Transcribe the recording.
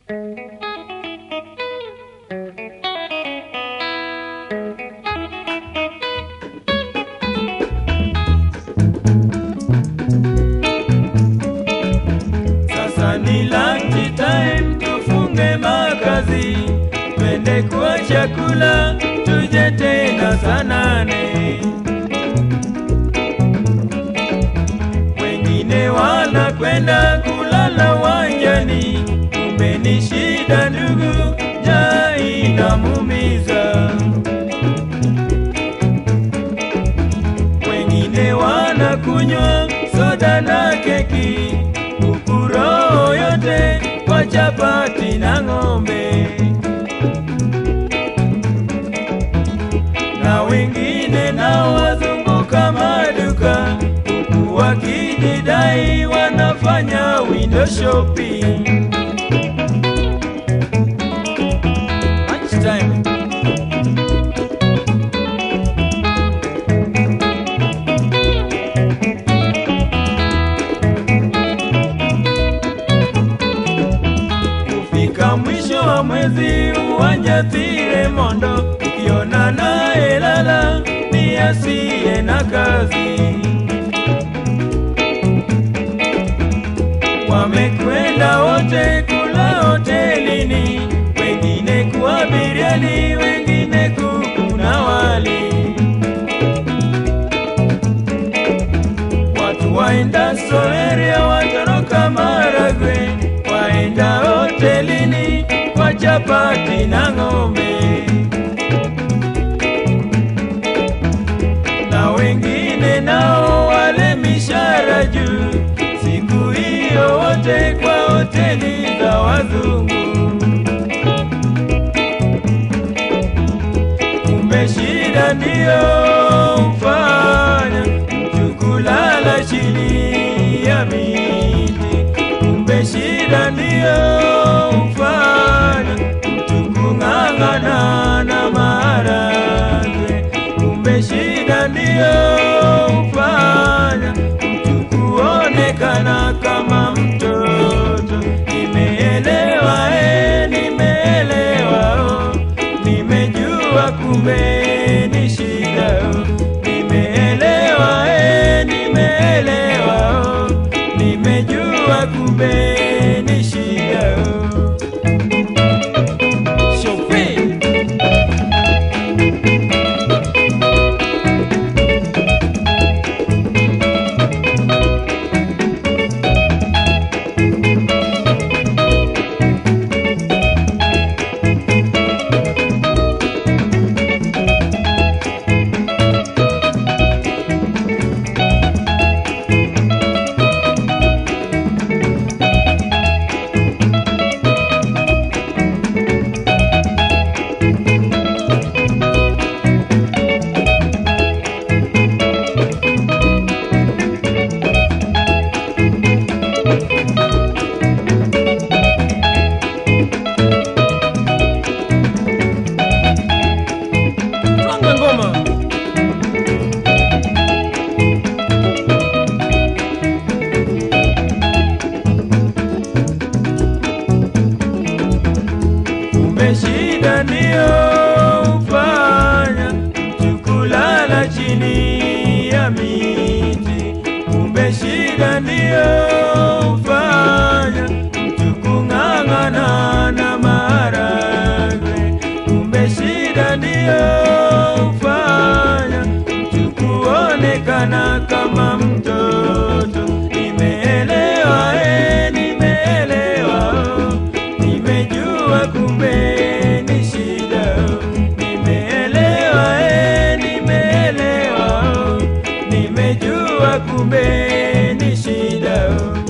Sasa ni lunch time, tufunge makazi, twende kwa chakula, tuje tena saa nane. Wengine wanakwenda kulala wanjani, kumbe ni shida ndugu, njaa inamuumiza. Wengine wanakunywa soda na keki, huku roho yote kwa chapati na ng'ombe. Na wengine nao wazunguka maduka, huku wakijidai wanafanya window shopping. Lunchtime. Kufika mwisho wa mwezi uwanjatire mondo, ukiona naye lala ni asiye na kazi. Wamekwenda wote kula hotelini, wengine kuwa biriani, wengine kuku na wali. Watu waenda Soeria watoroka Maragwe, waenda hotelini kwa chapati na ng'ombe, na wengine nao wale mishara juu, siku hiyo wote kwa hoteli za wazungu. Kumbe shida ndiyo mfanya mtu kulala chini ya miti. Kumbe shida ndiyo mfanya mtu kung'ang'ana na maharagwe. Kumbe shida ndiyo mfanya mtu kuonekana kama mtoto. Nimeelewa, eh, nimeelewa, oh, nimejua kumbe ni shida. oh. Nimeelewa, eh, nimeelewa, oh, nimejua kumbe ni shida. oh. Shofi. Twanga ngoma. Kumbe shida ndiyo hufanya mtu kulala chini ya miti. Kumbe shida ndiyo hufanya mtu kung'ang'ana na maharagwe. Kumbe shida ndiyo hufanya mtu kuonekana kama mtoto. Nimeelewa, eh, nimeelewa, oh, nimejua kumbe ni shida. oh. Nimeelewa, eh, nimeelewa, oh, nimejua kumbe ni shida. oh.